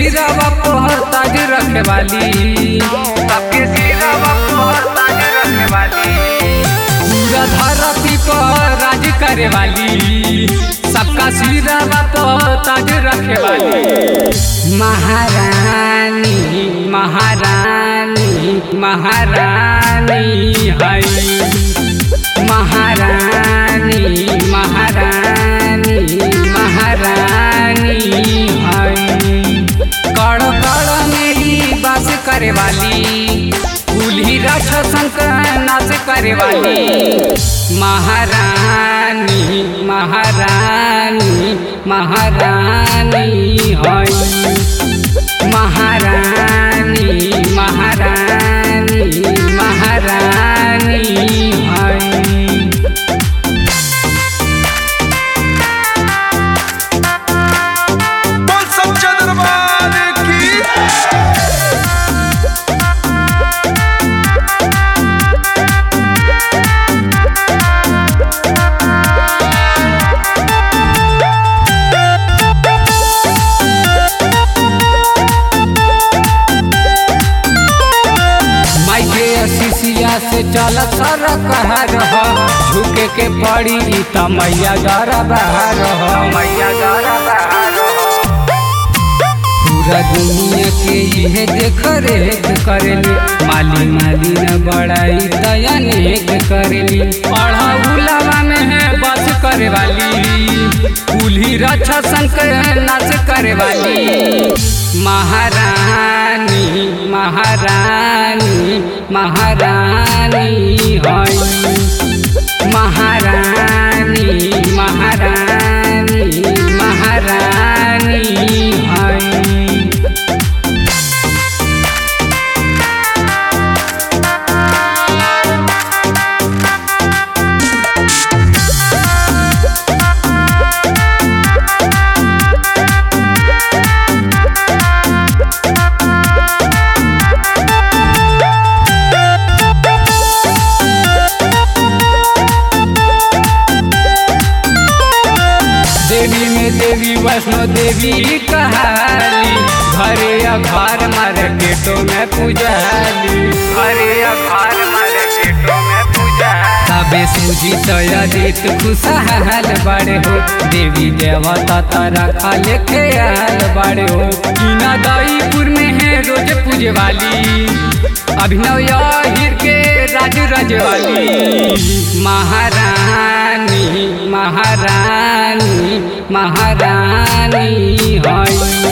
सिरावा पहर ताज रखे वाली सबके सिरावा पहर ताज रखे वाली पूरा धरती पर राज करे वाली सबका सिरावा पहर ताज रखे वाली महारानी महारानी महारानी है महारानी महारानी महारानी है कड़ कड़ मेरी बास करे वाली कुल्ही राक्षसन का नाच करे वाली महारानी महारानी महारानी है महारानी महारानी महारानी है बोल सच्चा दरबार की माइके अशिषिया से चल सर कहर हो झुके के पड़ी ई त मैया डर बहार हो मैया डर बहार पूरा दुनिया के इहे देख रेख करेली माली माली न बड़ाई दयानेक करेली पढ़ा उलावा में है बस करे वाली कुल्ही रक्षा संकर नाच करे वाली महारानी महारानी महारानी है महारानी महारानी महारानी है देवी में देवी वैष्णो देवी कहाली घरे या घर मार्केटो में पुजाली घरे या घर मार्केटो में पुजाली तबे सूझी तयदित खुशहाल बड़े हो देवी देवता तारा खाले ख्याल बड़े हो कीना दाईपुर में है रोज पूजे वाली अभिनव याहिर के राज रजवाली महारानी महारानी महारानी है